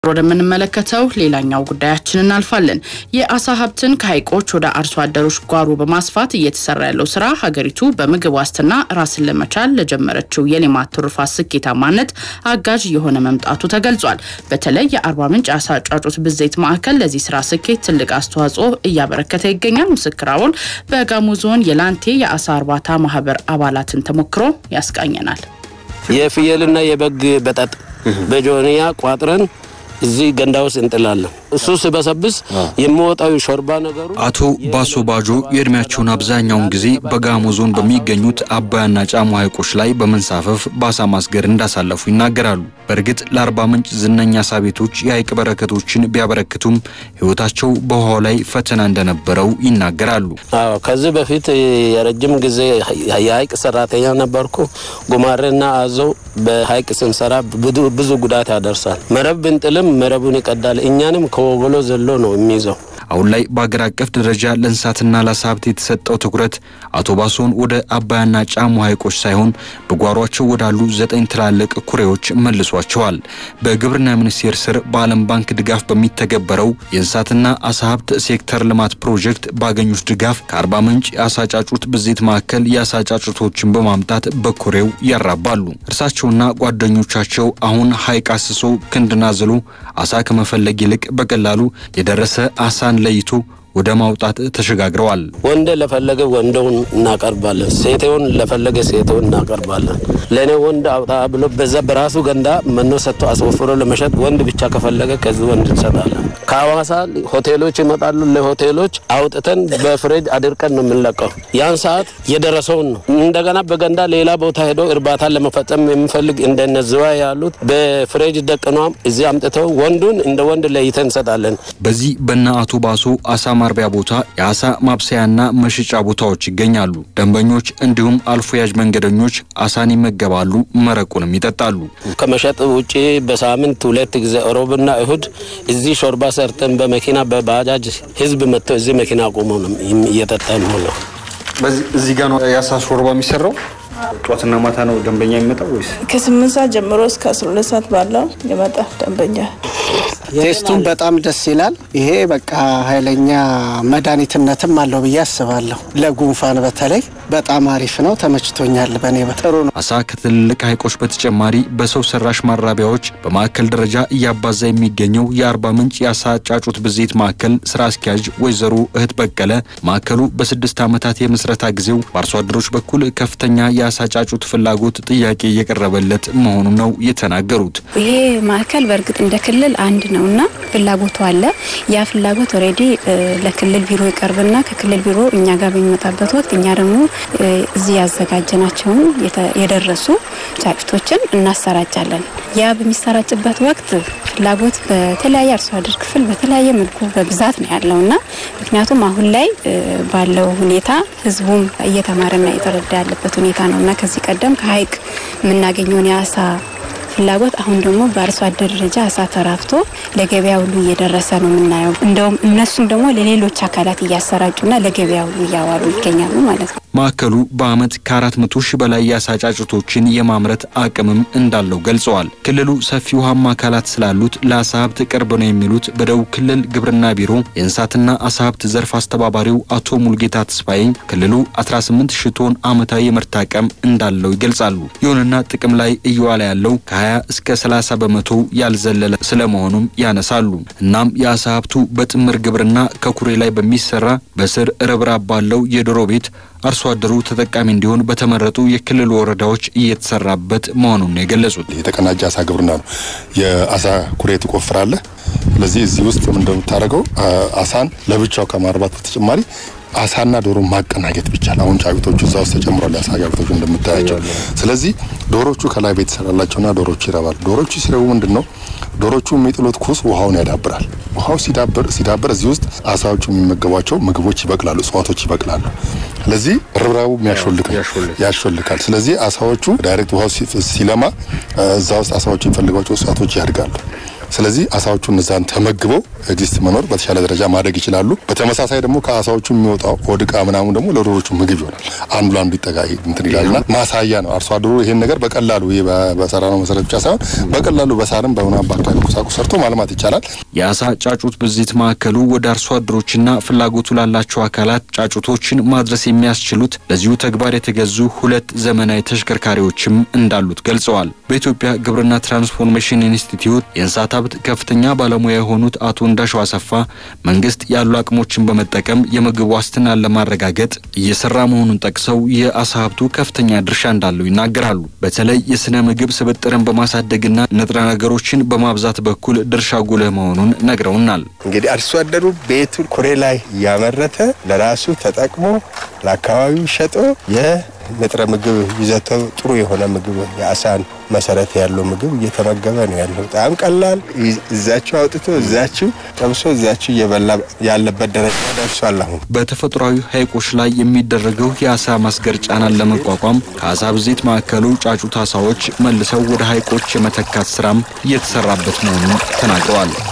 ወደምንመለከተው ሌላኛው ጉዳያችን እናልፋለን። የአሳ ሀብትን ከሀይቆች ወደ አርሶ አደሮች ጓሮ በማስፋት እየተሰራ ያለው ስራ ሀገሪቱ በምግብ ዋስትና ራስን ለመቻል ለጀመረችው የሌማት ትሩፋት ስኬታማነት አጋዥ የሆነ መምጣቱ ተገልጿል። በተለይ የአርባ ምንጭ አሳ ጫጩት ብዜት ማዕከል ለዚህ ስራ ስኬት ትልቅ አስተዋጽኦ እያበረከተ ይገኛል። ምስክር አቦል በጋሞ ዞን የላንቴ የአሳ እርባታ ማህበር አባላትን ተሞክሮ ያስቃኘናል። የፍየልና የበግ በጠጥ በጆንያ ቋጥረን እዚህ ገንዳ ውስጥ እንጥላለን። እሱ ሲበሰብስ የሚወጣው ሾርባ ነገሩ አቶ ባሶ ባጆ የእድሜያቸውን አብዛኛውን ጊዜ በጋሞ ዞን በሚገኙት አባያና ጫሞ ሐይቆች ላይ በመንሳፈፍ በአሳ ማስገር እንዳሳለፉ ይናገራሉ። በእርግጥ ለአርባ ምንጭ ዝነኛ አሳ ቤቶች የሐይቅ በረከቶችን ቢያበረክቱም ሕይወታቸው በውሃው ላይ ፈተና እንደነበረው ይናገራሉ። አዎ፣ ከዚህ በፊት የረጅም ጊዜ የሐይቅ ሰራተኛ ነበርኩ። ጉማሬና አዞ በሐይቅ ስንሰራ ብዙ ጉዳት ያደርሳል። መረብ ብንጥልም መረቡን ይቀዳል። እኛንም ከወገሎ ዘሎ ነው የሚይዘው። አሁን ላይ በአገር አቀፍ ደረጃ ለእንስሳትና ለአሳ ሀብት የተሰጠው ትኩረት አቶ ባሶን ወደ አባያና ጫሞ ሐይቆች ሳይሆን በጓሯቸው ወዳሉ ዘጠኝ ትላልቅ ኩሬዎች መልሷቸዋል። በግብርና ሚኒስቴር ስር በዓለም ባንክ ድጋፍ በሚተገበረው የእንስሳትና አሳ ሀብት ሴክተር ልማት ፕሮጀክት ባገኙት ድጋፍ ከአርባ ምንጭ የአሳ ጫጩት ብዜት ማዕከል የአሳ ጫጩቶችን በማምጣት በኩሬው ያራባሉ። እርሳቸውና ጓደኞቻቸው አሁን ሐይቅ አስሶ ክንድና ዝሎ አሳ ከመፈለግ ይልቅ በቀላሉ የደረሰ አሳን ለይቶ ወደ ማውጣት ተሸጋግረዋል። ወንድ ለፈለገ ወንደውን እናቀርባለን፣ ሴቴውን ለፈለገ ሴቴውን እናቀርባለን። ለእኔ ወንድ አውጣ ብሎ በዛ በራሱ ገንዳ መኖ ሰጥቶ አስወፍሮ ለመሸጥ ወንድ ብቻ ከፈለገ ከዚህ ወንድ እንሰጣለን። ከሐዋሳ ሆቴሎች ይመጣሉ። ለሆቴሎች አውጥተን በፍሬጅ አድርቀን ነው የምንለቀው። ያን ሰዓት የደረሰውን ነው። እንደገና በገንዳ ሌላ ቦታ ሄዶ እርባታን ለመፈጸም የሚፈልግ እንደነ ዝዋይ ያሉት በፍሬጅ ደቅኗም እዚህ አምጥተው ወንዱን እንደ ወንድ ለይተን እንሰጣለን። በዚህ በነ አቶ ባሶ አሳ ማርቢያ ቦታ የአሳ ማብሰያና መሸጫ ቦታዎች ይገኛሉ። ደንበኞች እንዲሁም አልፎ ያዥ መንገደኞች አሳን ይመገባሉ፣ መረቁንም ይጠጣሉ። ከመሸጥ ውጭ በሳምንት ሁለት ጊዜ ሮብና እሁድ እዚህ ሾርባ ሰርተን በመኪና በባጃጅ ህዝብ መጥተው እዚህ መኪና ቆሞ ነው እየጠጣን ነው። እዚህ ጋር ነው የአሳ ሾርባ የሚሰራው። ጠዋትና ማታ ነው ደንበኛ የሚመጣው ወይስ? ከስምንት ሰዓት ጀምሮ እስከ አስራ ሁለት ሰዓት ባለው ይመጣል ደንበኛ። ቴስቱም በጣም ደስ ይላል። ይሄ በቃ ኃይለኛ መድኃኒትነትም አለው ብዬ አስባለሁ። ለጉንፋን በተለይ በጣም አሪፍ ነው። ተመችቶኛል። በእኔ ጥሩ ነው። አሳ ከትልልቅ ሐይቆች በተጨማሪ በሰው ሰራሽ ማራቢያዎች በማዕከል ደረጃ እያባዛ የሚገኘው የአርባ ምንጭ የአሳ ጫጩት ብዜት ማዕከል ስራ አስኪያጅ ወይዘሮ እህት በቀለ ማዕከሉ በስድስት ዓመታት የምስረታ ጊዜው በአርሶ አደሮች በኩል ከፍተኛ የአሳ ጫጩት ፍላጎት ጥያቄ እየቀረበለት መሆኑን ነው የተናገሩት። ይሄ ማዕከል በእርግጥ እንደ ክልል አንድ ነው እና ፍላጎቱ አለ። ያ ፍላጎት ኦልሬዲ ለክልል ቢሮ ይቀርብና ከክልል ቢሮ እኛ ጋር በሚመጣበት ወቅት እኛ ደግሞ እዚህ ያዘጋጀናቸውን የደረሱ ጫጩቶችን እናሰራጫለን። ያ በሚሰራጭበት ወቅት ፍላጎት በተለያየ አርሶ አደር ክፍል በተለያየ መልኩ በብዛት ነው ያለው እና ምክንያቱም አሁን ላይ ባለው ሁኔታ ህዝቡም እየተማረና እየተረዳ ያለበት ሁኔታ ነው እና ከዚህ ቀደም ከሀይቅ የምናገኘውን የአሳ ፍላጎት አሁን ደግሞ በአርሶ አደር ደረጃ አሳ ተራፍቶ ለገበያ ሁሉ እየደረሰ ነው የምናየው። እንደውም እነሱም ደግሞ ለሌሎች አካላት እያሰራጩና ለገበያ ሁሉ እያዋሉ ይገኛሉ ማለት ነው። ማዕከሉ በዓመት ከአራት መቶ ሺህ በላይ የአሳ ጫጩቶችን የማምረት አቅምም እንዳለው ገልጸዋል። ክልሉ ሰፊ ውሃማ አካላት ስላሉት ለአሳ ሀብት ቅርብ ነው የሚሉት በደቡብ ክልል ግብርና ቢሮ የእንስሳትና አሳ ሀብት ዘርፍ አስተባባሪው አቶ ሙልጌታ ተስፋዬ ክልሉ 18 ሺህ ቶን ዓመታዊ የምርት አቅም እንዳለው ይገልጻሉ። ይሁንና ጥቅም ላይ እየዋለ ያለው ከ20 እስከ 30 በመቶ ያልዘለለ ስለመሆኑም ያነሳሉ። እናም የአሳ ሀብቱ በጥምር ግብርና ከኩሬ ላይ በሚሰራ በስር ርብራብ ባለው የዶሮ ቤት አርሶ አደሩ ተጠቃሚ እንዲሆን በተመረጡ የክልሉ ወረዳዎች እየተሰራበት መሆኑን ነው የገለጹት። የተቀናጀ አሳ ግብርና ነው። የአሳ ኩሬ ትቆፍራለህ። ስለዚህ እዚህ ውስጥ እንደምታደርገው አሳን ለብቻው ከማርባት በተጨማሪ አሳና ዶሮ ማቀናጀት ብቻል። አሁን ጫጩቶቹ እዛ ውስጥ ተጨምሯል፣ የአሳ ጫጩቶቹ እንደምታያቸው። ስለዚህ ዶሮቹ ከላይ ቤት ይሰራላቸውና ዶሮቹ ይረባሉ። ዶሮቹ ሲረቡ ምንድን ነው ዶሮቹ የሚጥሉት ኩስ ውሃውን ያዳብራል። ውሃው ሲዳብር ሲዳብር እዚህ ውስጥ አሳዎቹ የሚመገቧቸው ምግቦች ይበቅላሉ፣ እጽዋቶች ይበቅላሉ። ስለዚህ ርብራቡ ያሾልካል። ስለዚህ አሳዎቹ ዳይሬክት ውሃው ሲለማ እዛ ውስጥ አሳዎቹ የሚፈልጓቸው እጽዋቶች ያድጋሉ። ስለዚህ አሳዎቹ እነዛን ተመግበው ኤግዚስት መኖር በተሻለ ደረጃ ማደግ ይችላሉ። በተመሳሳይ ደግሞ ከአሳዎቹ የሚወጣው ሆድ ዕቃ ምናምን ደግሞ ለዶሮቹ ምግብ ይሆናል። አንዱ አንዱ ይጠጋ እንትን ይላልና ማሳያ ነው። አርሶ አደሩ ይሄን ነገር በቀላሉ ይሄ በሰራነው መሰረት ብቻ ሳይሆን በቀላሉ በሳርም በምናምን በአካባቢ ቁሳቁስ ሰርቶ ማልማት ይቻላል። የአሳ ጫጩት ብዜት ማዕከሉ ወደ አርሶ አደሮችና ፍላጎቱ ላላቸው አካላት ጫጩቶችን ማድረስ የሚያስችሉት ለዚሁ ተግባር የተገዙ ሁለት ዘመናዊ ተሽከርካሪዎችም እንዳሉት ገልጸዋል። በኢትዮጵያ ግብርና ትራንስፎርሜሽን ኢንስቲትዩት የእንስሳት ሀብት ከፍተኛ ባለሙያ የሆኑት አቶ እንዳሸው አሰፋ መንግስት ያሉ አቅሞችን በመጠቀም የምግብ ዋስትናን ለማረጋገጥ እየሰራ መሆኑን ጠቅሰው የአሳ ሀብቱ ከፍተኛ ድርሻ እንዳለው ይናገራሉ። በተለይ የስነ ምግብ ስብጥርን በማሳደግና ንጥረ ነገሮችን በማብዛት በኩል ድርሻ ጉልህ መሆኑን ነግረውናል። እንግዲህ አርሶ አደሩ ቤቱን ኩሬ ላይ እያመረተ ለራሱ ተጠቅሞ ለአካባቢው ሸጦ የንጥረ ምግብ ይዘተው ጥሩ የሆነ ምግብ የአሳን መሰረት ያለው ምግብ እየተመገበ ነው ያለው። በጣም ቀላል እዛችሁ አውጥቶ እዛችሁ ጠብሶ እዛችሁ እየበላ ያለበት ደረጃ ደርሷል። አሁን በተፈጥሯዊ ሐይቆች ላይ የሚደረገው የአሳ ማስገር ጫናን ለመቋቋም ከአሳ ብዜት ማዕከሉ ጫጩት አሳዎች መልሰው ወደ ሐይቆች የመተካት ስራም እየተሰራበት መሆኑን ተናግረዋል።